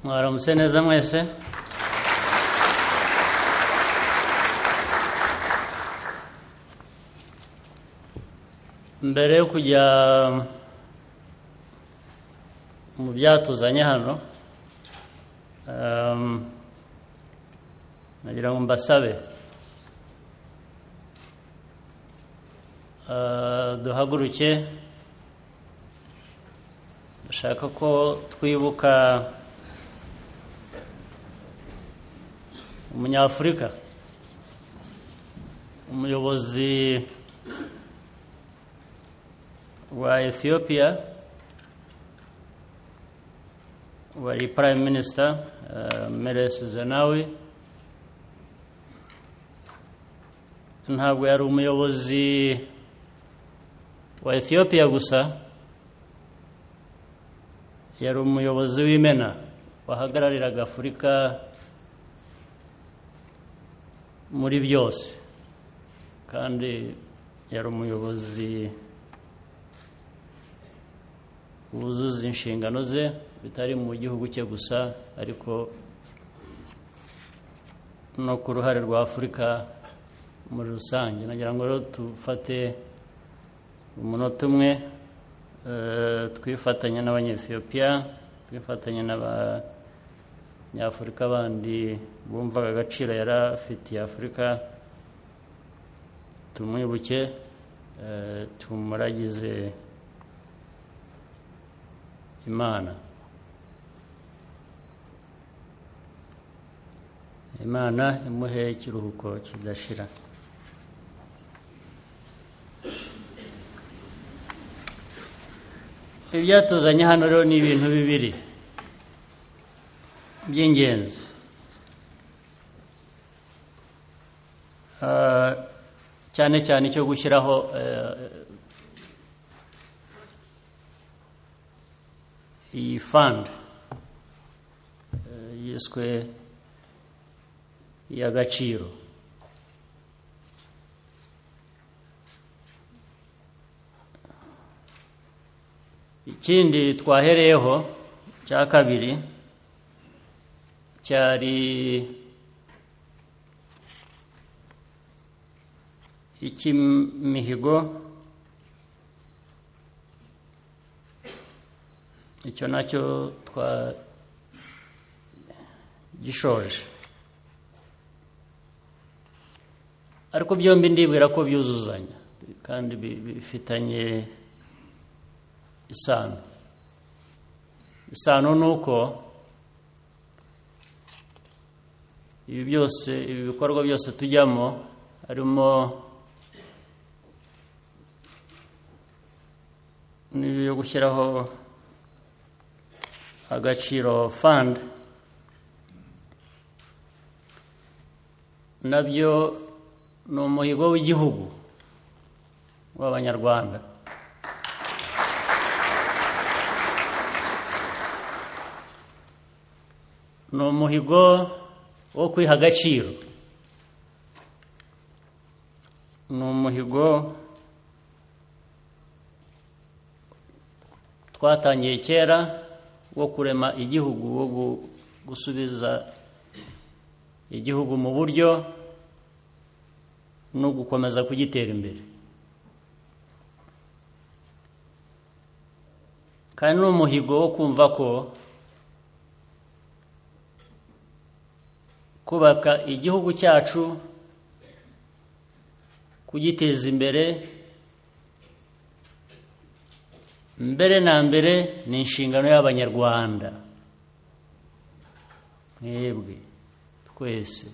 Muharrem neza mwese mbere yo kujya mu byatuzanye hano ehm, nagira ngo mbasabe Eh, duhaguruke ndashaka ko twibuka umunyafurika umuyobozi wa ethiopia wari prime minister uh, meles zenawi ntabwo yari umuyobozi wa ethiopia gusa yari umuyobozi w'imena wahagarariraga afurika muri byose kandi yari umuyobozi wuzuza inshingano ze bitari mu gihugu cye gusa ariko no ku ruhare rwa afurika muri rusange nagira ngo rero dufate umunota umwe eh, twifatanya n'abanyethiopiya twifatanya n'abanyafurika bandi bumvaga agaciro yari afitiye afurika tumwibuke eh, tumuragize imana imana imuhe ikiruhuko kidashira ibyatuzanye hano rero ni ibintu bibiri by'ingenzi Ah, cyane cyane icyo gushyiraho eh, iyi fund eh, yiswe iy'agaciro ikindi twahereyeho cya kabiri cyari icy'imihigo icyo nacyo twagishoje ariko byombi ndibwira ko byuzuzanya kandi bi- bifitanye isano isano ni uko ibi byose ibi bikorwa byose tujyamo harimo n'iyo yo gushyiraho agaciro fund nabyo ni umuhigo w'igihugu w'abanyarwanda ni umuhigo wo kwiha agaciro ni umuhigo twatangiye kera wo kurema igihugu wo gu- gusubiza igihugu mu buryo no gukomeza kugitera imbere kandi ni umuhigo wo kumva ko kubaka igihugu cyacu kugiteza imbere mbere na mbere ni inshingano y'abanyarwanda mwebwe twese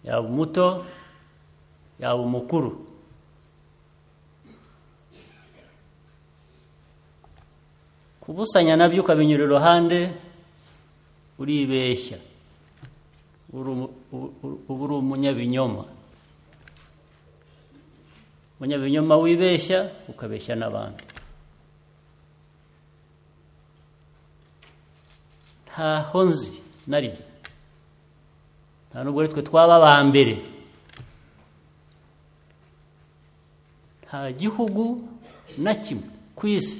yaba umuto yaba umukuru kubusanya nabyo ukabinyura iruhande uribeshya uri umu- u- u- uba uri umunyabinyoma umunyabinyoma wibeshya ukabeshya n'abandi ntaho nzi na rimwe nta nubwo ari twe twaba aba mbere nta gihugu na kimwe ku isi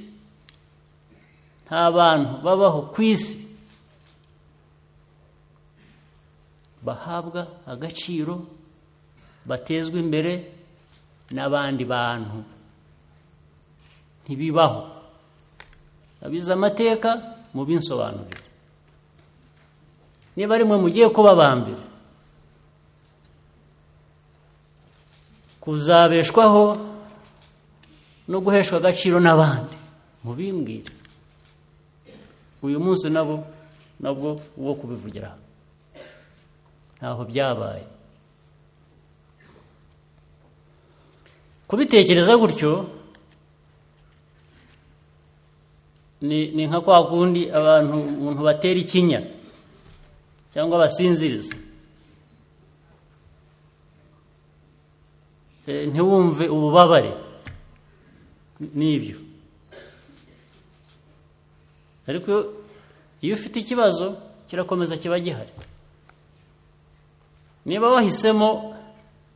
nta bantu babaho ku isi bahabwa agaciro batezwa imbere n'abandi bantu ntibibaho abize amateka mubinsobanurire niba ari mwe mugiye kuba aba mbere kuzabeshwaho no guheshwa agaciro n'abandi mubimbwire uyu munsi nabo nabwo wo kubivugira ntaho byabaye kubitekereza gutyo ni nka kwa kundi abantu batera ikinya cyangwa basinziriza ntiwumve ububabare n'ibyo ariko iyo ufite ikibazo kirakomeza kiba gihari niba wahisemo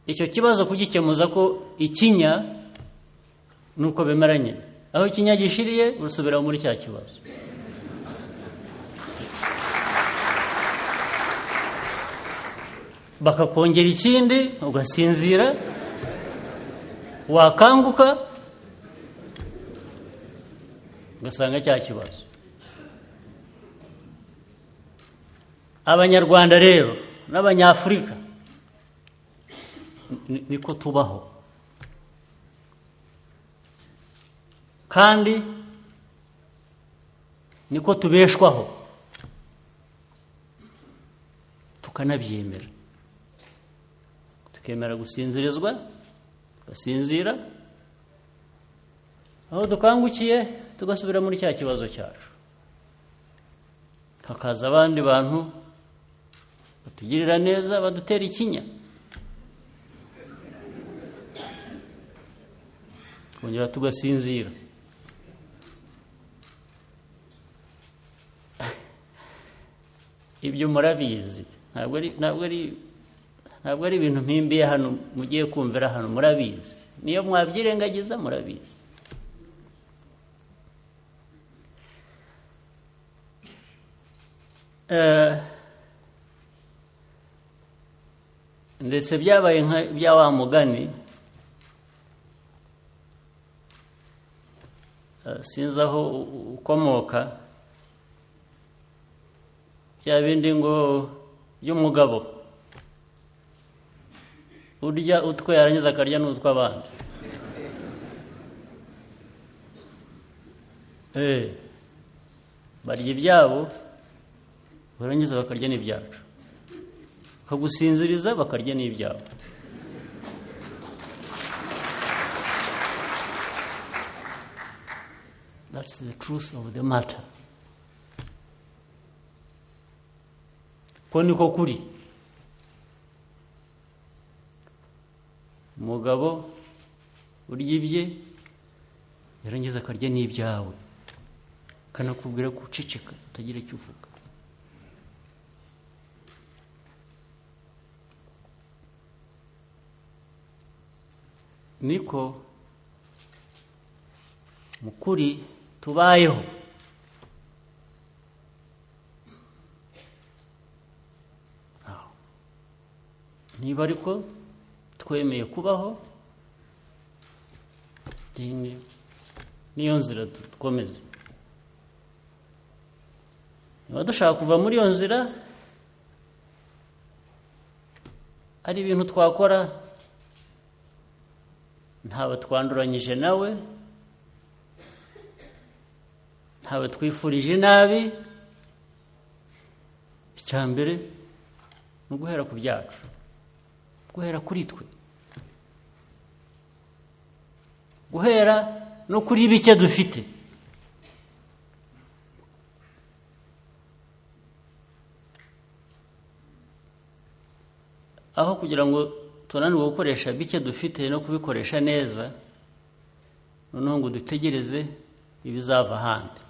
icyo kibazo kugikemuza ko ikinya ni uko bemeranye aho ikinya gishiriye urasubira muri cya kibazo bakakongera ikindi ugasinzira wakanguka ugasanga cya kibazo abanyarwanda rero n'abanyafurika niko tubaho kandi niko tubeshwaho tukanabyemera tukemera gusinzirizwa tugasinzira aho dukangukiye tugasubira muri cya kibazo cyacu hakaza abandi bantu batugirira neza badutera ikinya twongera tugasinzira ibyo murabizi ntabwo ari ibintu mpimbiye hano mugiye kumvira hano murabizi niyo mwabyirengagiza murabizi ndetse byabaye nka bya wa mugani sinzi aho ukomoka bya bindi ngo by'umugabo urya utwe yarangiza akarya n'utw'abandi barya ibyabo barangiza bakarya n'ibyacu bakagusinziriza bakarya n'ibyabo that's the truth of the matter ko niko kuri umugabo urya ibye yarangiza akarya n'ibyawe akanakubwira guceceka utagira icyo uvuga niko mu kuri tubayeho niba ariko twemeye kubaho niyo nzira dukomeze niba dushaka kuva muri iyo nzira ari ibintu twakora ntawe twanduranyije nawe ntawe twifurije nabi icya mbere ni uguhera ku byacu guhera kuri twe guhera no kuri bike dufite aho kugira ngo tunanirwa gukoresha bike dufite no kubikoresha neza noneho ngo dutegereze ibizava ahandi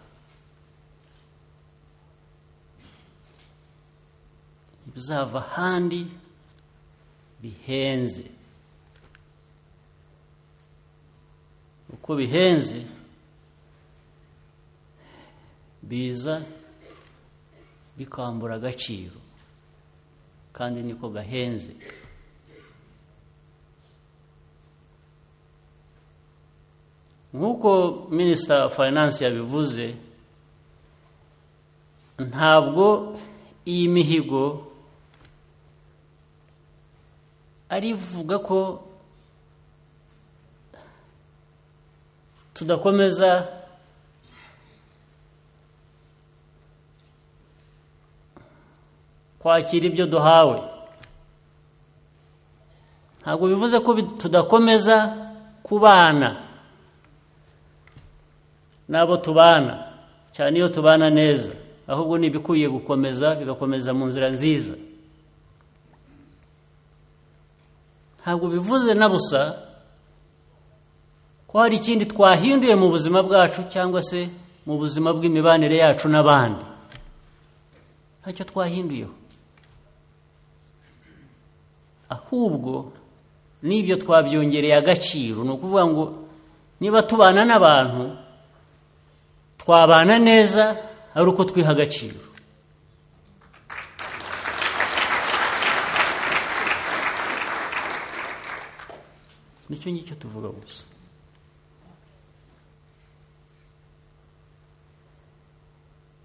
ibizava ahandi bihenze uko bihenze biza bikambura agaciro kandi niko gahenze nk'uko minisita finance yabivuze ntabwo iyi mihigo arivuga ko tudakomeza kwakira ibyo duhawe ntabwo bivuze ko bi- tudakomeza kubana n'abo tubana cyane iyo tubana neza ahubwo ni ibikwiye gukomeza bigakomeza mu nzira nziza ntabwo bivuze na busa ko hari ikindi twahinduye mu buzima bwacu cyangwa se mu buzima bw'imibanire yacu n'abandi ntacyo twahinduyeho ahubwo n'ibyo twabyongereye agaciro ni ukuvuga ngo niba tubana n'abantu twabana neza ari uko twiha agaciro nicyo ngicyo tuvuga gusa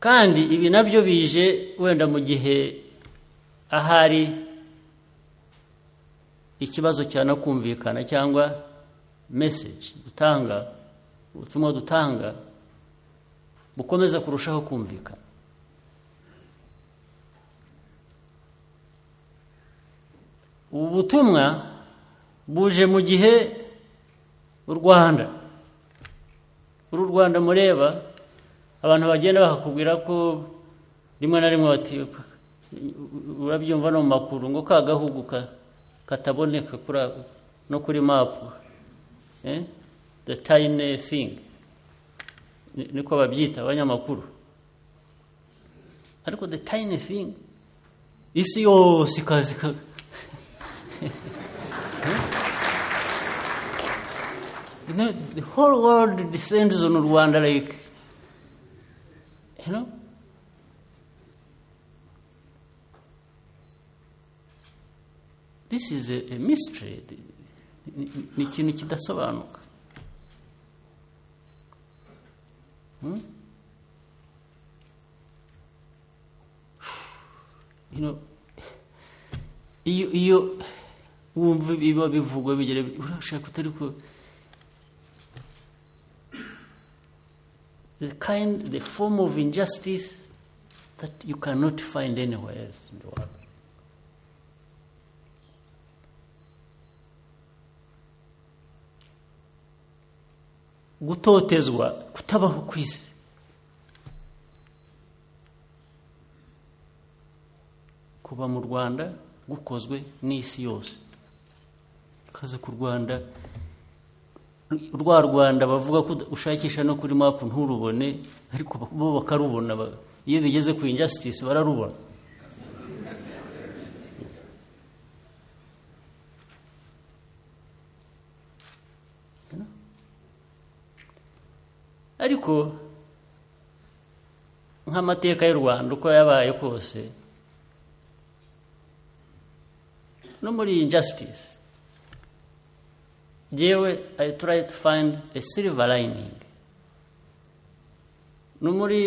kandi ibi nabyo bije wenda mu gihe ahari ikibazo cyanakumvikana cyangwa meseji dutanga ubutumwa dutanga bukomeza kurushaho kumvikana ubu butumwa buje mu gihe u rwanda uru rwanda mureba abantu bagenda bakakubwira ko rimwe na rimwe bati urabyumva no mu makuru ngo ka gahugu ka- kataboneka kuri ako- no kuri mapu eh? the tiny thing Ni- niko babyita abanyamakuru ariko the tiny thing isi yose ikaza ika- you know, the whole world descends on rwanda like you know this is a, a mystery Ni- ni- ni ikintu kidasobanuka you know, iyo iyo wumva biba bivugwa bigera urashaka utari ko the kind the form of injustice that you cannot find anywhere else in the world gutotezwa kutabaho kw'isi kuba mu rwanda gukozwe n'isi yose kaza ku rwanda rwa rwanda bavuga ko ushakisha no kuri mapu nturubone ariko bo bakarubona ba- iyo bigeze ku injustice bararubona ariko nk'amateka y'u rwanda uko yabaye kose no muri iyi injustice yewe i try to find a silver lining no muri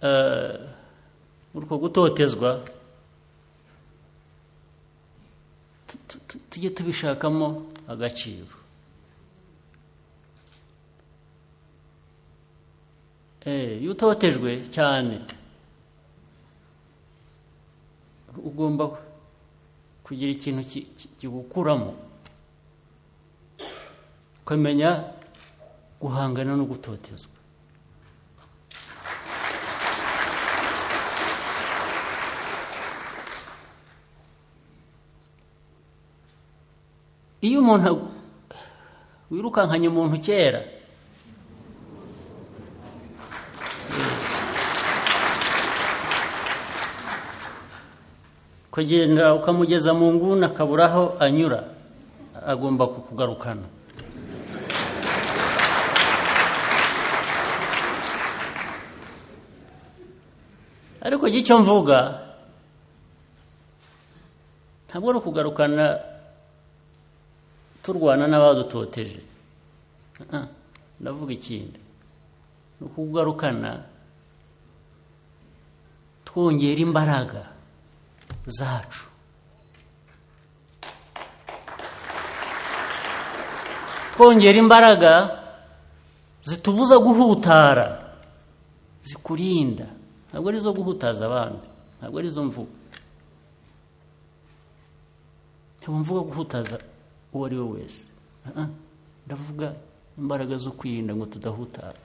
eh, muri uko gutotezwa tu- tu- tu- tujye tubishakamo agaciro Eh, iyo utotejwe cyane ugomba kugira ikintu ki- ki- kigukuramo ukamenya guhangana no gutotezwa iyo umuntu ag- wirukankanye umuntu kera kugenda ukamugeza mu nguni akabura aho anyura agomba kukugarukana ariko icyo mvuga ntabwo ari ukugarukana turwana n'abadutoteje Ah, ndavuga ikindi ni ukugarukana twongera imbaraga zacu twongera imbaraga zitubuza guhutara zikurinda ntabwo ari izo guhutaza abandi ntabwo ari izo mvugo ntabwo mvuga guhutaza uwo ari we wese Ah, ah, ndavuga imbaraga zo kwirinda ngo tudahutara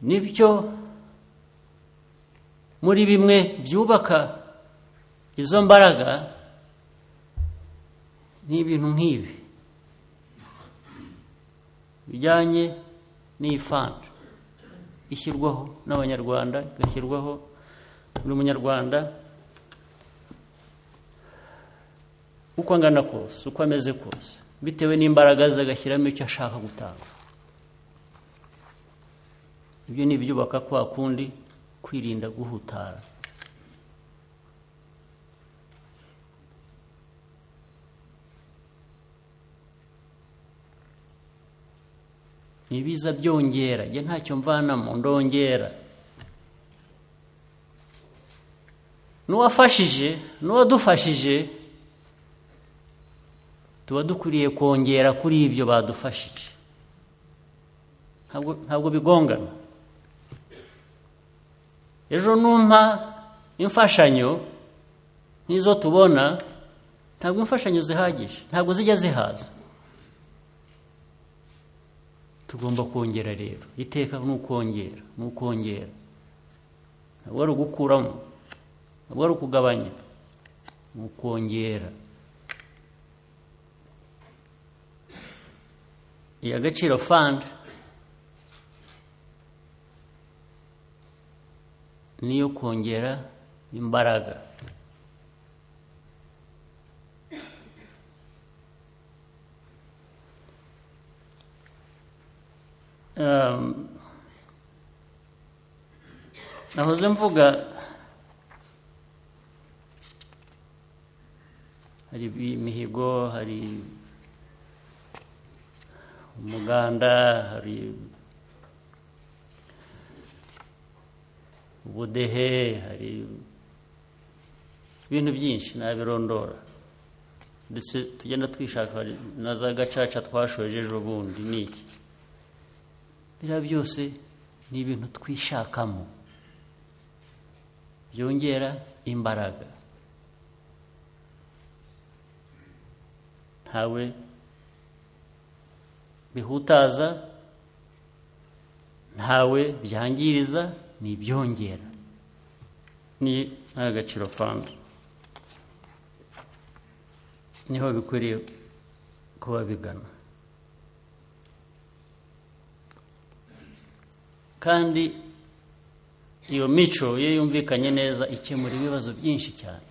nibyo muri bimwe byubaka izo mbaraga ni ibintu nk'ibi bijyanye n'iyi fanta ishyirwaho n'abanyarwanda igashyirwaho buri munyarwanda uko angana kose uko ameze kose bitewe n'imbaraga ze agashyiramo icyo ashaka gutanga ibyo ni ibyubaka kwa kundi kwirinda guhutara nibiza byongera njye ntacyo mvanamo ndongera n'uwafashije n'uwadufashije tuba dukwiriye kongera kuri ibyo badufashije Ntabwo- ntabwo bigongana ejo numpa imfashanyo nk'izo tubona ntabwo imfashanyo zihagije ntabwo zijya zihaza tugomba kongera rero iteka ni ukongera ni ukongera ntabwo ari ugukuramo ntabwo ari ukugabanya ni ukongera iya gaciro fund niyo kongera imbaraga Um, nahoze mvuga hari imihigo hari umuganda hari ubudehe hari ibintu byinshi nabirondora ndetse tugenda twishaka hari na za gacaca twashoje ejo bundi ni iki biriya byose ni ibintu twishakamo byongera imbaraga ntawe bihutaza ntawe byangiriza ni ibyongera ni agaciro fanda niho bikwiriye kuba bigana kandi iyo mico iyo yumvikanye neza ikemura ibibazo byinshi cyane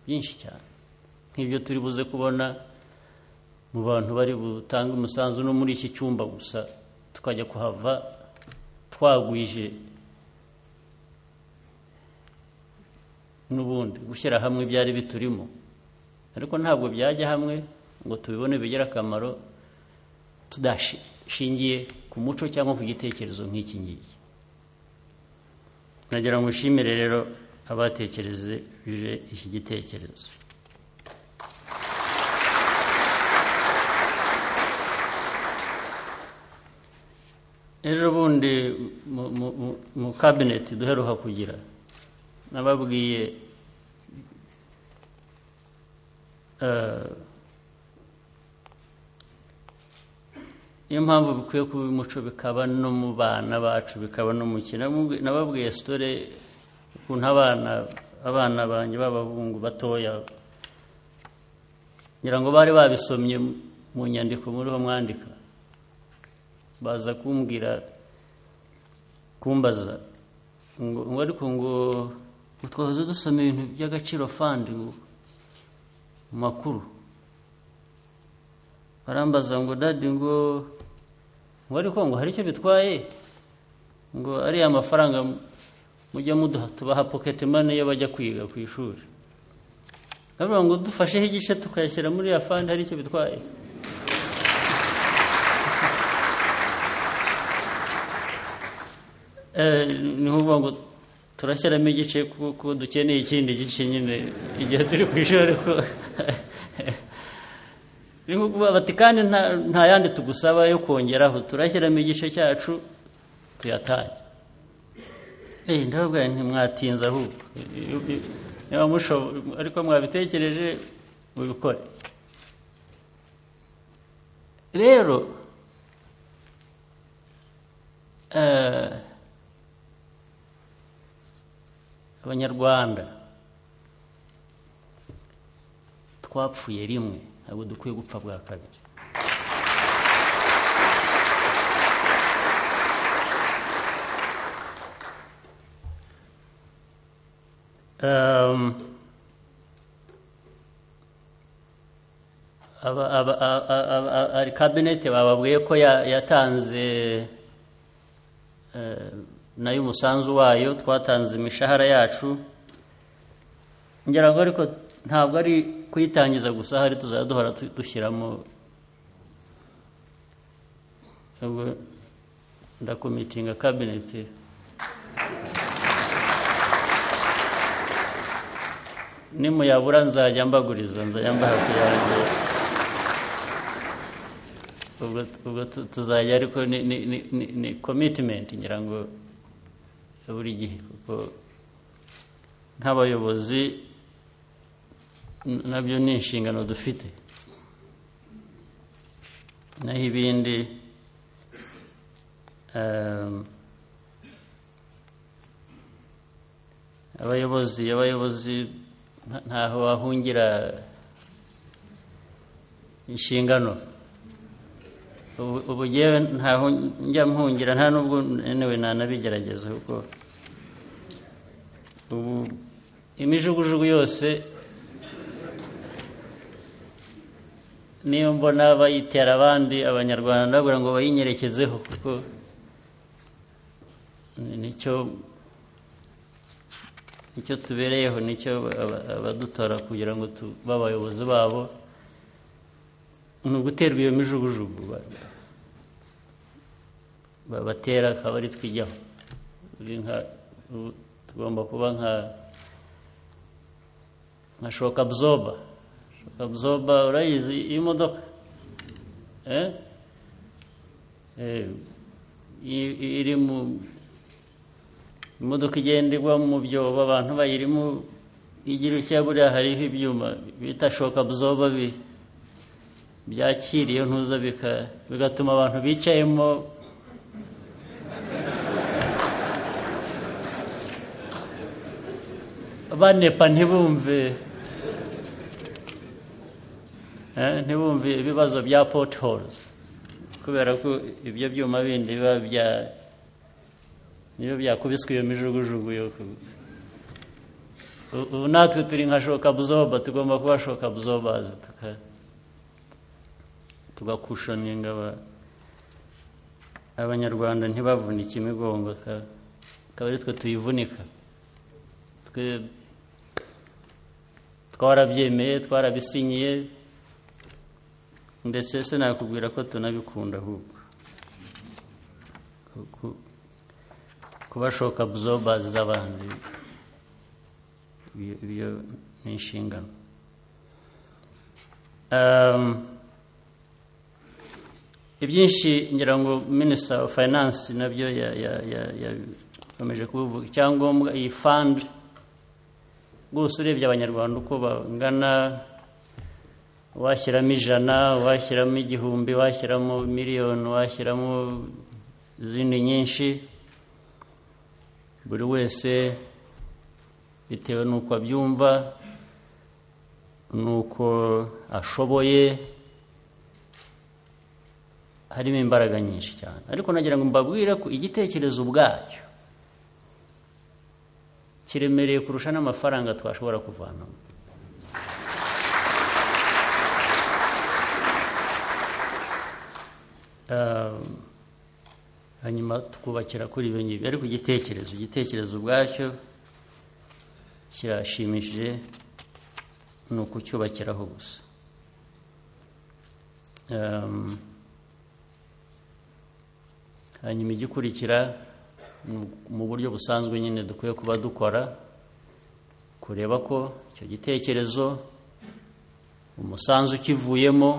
byinshi cyane nk'ibyo turi buze kubona mu bantu bari butange umusanzu no muri iki cyumba gusa tukajya kuhava twagwije n'ubundi gushyira hamwe ibyari biturimo ariko ntabwo byajya hamwe ngo tubibone bigire akamaro tudashingiye ku muco cyangwa ku gitekerezo nk'iki ngiki nagira ngo nshimire rero abatekereje iki gitekerezo ejo bundi mu- mu- mu- mu kabineti duheruka kugira nababwiye eh, niyo mpamvu bikwiye kuba umuco bikaba no mu bana bacu bikaba no mu kina nababwiye sitore ukuntu abana abana banjye b'abahungu batoya ngira ngo bari babisomye mu nyandiko muriho mwandika baza kumbwira kumbaza ngo ngo ariko ngo ngo twahoze dusoma ibintu by'agaciro fandi ngo mu makuru barambaza ngo dadi ngo ngo ariko ngo hari icyo bitwaye ngo ariya mafaranga mujya muduha tubaha pocket money iyo bajya kwiga ku ishuri bavuga ngo dufasheho igice tukayashyira muri ya fandi hari icyo bitwaye ni ukuvuga ngo turashyiramo igice kuko dukeneye ikindi gice nyine igihe turi ku ishuri ariko ni ukuvuga bati kandi nta yandi tugusaba yo kongeraho turashyiramo igice cyacu tuyatanye ndababwira ntimwatinze ahubwo niba mushoboye ariko mwabitekereje mubikore rero abanyarwanda twapfuye rimwe ntabwo dukwiye gupfa bwa kabiri ari kabinete bababwiye ko yatanze nayo umusanzu wayo twatanze imishahara yacu ngira ngo ariko ntabwo ari kuyitangiza gusa hari tuzajya duhora dushyiramo ndakomitinga kabinete nimuyabura nzajya mbaguriza nzajya mbaha kuyangira ubwo tuzajya ariko ni komitimenti ngira ngo buri gihe kuko nk'abayobozi nabyo ni inshingano dufite naho ibindi abayobozi abayobozi ntaho wahungira inshingano ubu ngewe ntaho njya mpungira nta n'ubwo newe nanabigerageza kuko ubu imijugujugu yose niyo mbona bayitera abandi abanyarwanda ndababwira ngo bayinyerekezeho kuko nicyo nicyo tubereyeho nicyo abadutora kugira ngo tube abayobozi babo ni uguterwa iyo mijugujugu babatera akaba ari twijyaho tugomba kuba nka nka shoka abzoba shoka abzoba urayizi imodoka iri mu imodoka igenda igwa mu byobo abantu bayirimo igira icya buriya hariho ibyuma bita shoka buzoba byakira iyo ntuza bigatuma abantu bicayemo banepa ntibumve ntibumve ibibazo bya potihorozi kubera ko ibyo byuma bindi biba bya niyo byakubiswe iyo mijugujugu yo ubu natwe turi nka shoka buzoba tugomba kuba shoka buzobazi tugakushoninga abanyarwanda ntibavunike imigongo akaba ari twe tuyivunika twe twarabyemeye twarabisinyiye ndetse se nakubwira ko tunabikunda ahubwo kubashoka buzoba z'abandi ibyo ni inshingano ibyinshi ngira ngo minisita wa fayinansi nabyo yakomeje kubivuga icyangombwa iyi fandi rwose urebye abanyarwanda uko bangana washyiramo ijana washyiramo igihumbi washyiramo miliyoni washyiramo izindi nyinshi buri wese bitewe n'uko abyumva n'uko ashoboye harimo imbaraga nyinshi cyane ariko nagira ngo mbabwire ko igitekerezo ubwacyo kiremereye kurusha n'amafaranga twashobora kuvanamo ah, hanyuma tukubakira kuri ibyo ngibyo ariko igitekerezo igitekerezo ubwacyo kirashimishije ni ukucyubakiraho gusa Um, hanyuma igikurikira mu- mu buryo busanzwe nyine dukwiye kuba dukora kureba ko icyo gitekerezo umusanzu ukivuyemo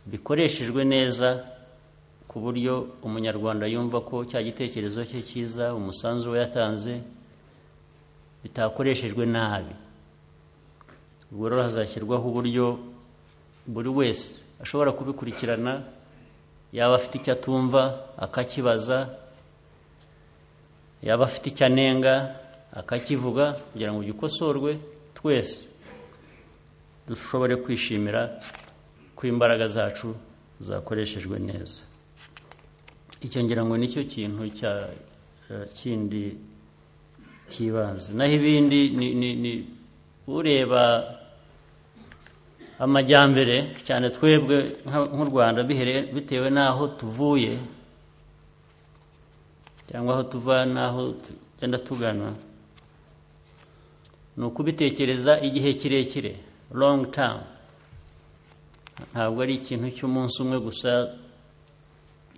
bikoreshejwe neza ku buryo umunyarwanda yumva ko cya gitekerezo cye cyiza umusanzu we yatanze bitakoreshejwe nabi ubwo rero hazashyirwaho uburyo buri wese ashobora kubikurikirana yaba afite icyo atumva akakibaza yaba afite icyo anenga akakivuga kugira ngo gikosorwe twese dushobore kwishimira ko imbaraga zacu zakoreshejwe neza icyo ngira ngo nicyo kintu cya eh, kindi cy'ibanze naho ibindi ni, ni, ni ureba amajyambere cyane twebwe nka- nk'u rwanda bihere- bitewe n'aho tuvuye cyangwa aho tuva n'aho tugenda tugana ni ukubitekereza igihe kirekire long term ntabwo ari ikintu cy'umunsi umwe gusa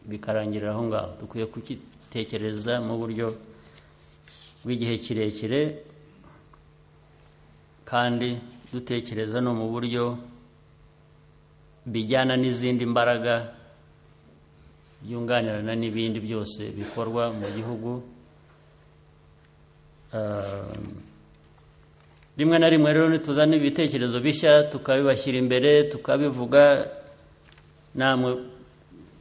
bikarangirira aho ngaho dukwiye kukitekereza mu buryo bw'igihe kirekire kandi dutekereza no mu buryo bijyana n'izindi mbaraga byunganirana n'ibindi byose bikorwa mu gihugu Um, rimwe na rimwe rero nituzana ibitekerezo bishya tukabibashyira imbere tukabivuga namwe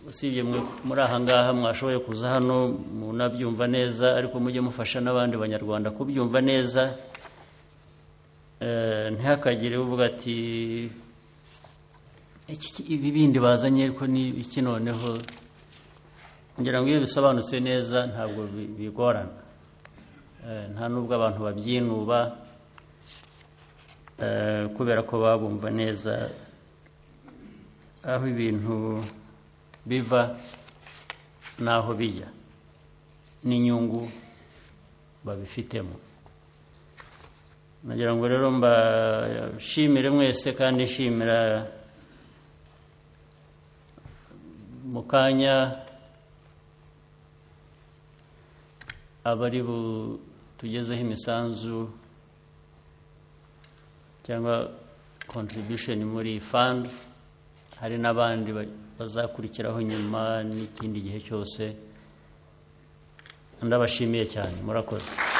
usibye mwe muri aha ngaha mwashoboye kuza hano munabyumva neza ariko mujye mufasha n'abandi banyarwanda kubyumva neza Eh, ntihakagire uvuga ati "Iki- iki- ibi bindi bazanye ariko ni iki noneho ngira ngo iyo bisobanutse neza ntabwo bi- bigorana Eh, nta n'ubwo abantu babyinuba eh, kubera ko babumva neza aho ibintu biva n'aho bijya n'inyungu babifitemo nagira ngo rero mbashimire mwese kandi nshimira mu kanya abari butugezeho imisanzu cyangwa contribution muri iyi fund hari n'abandi ba- bazakurikiraho nyuma n'ikindi gihe cyose ndabashimiye cyane murakoze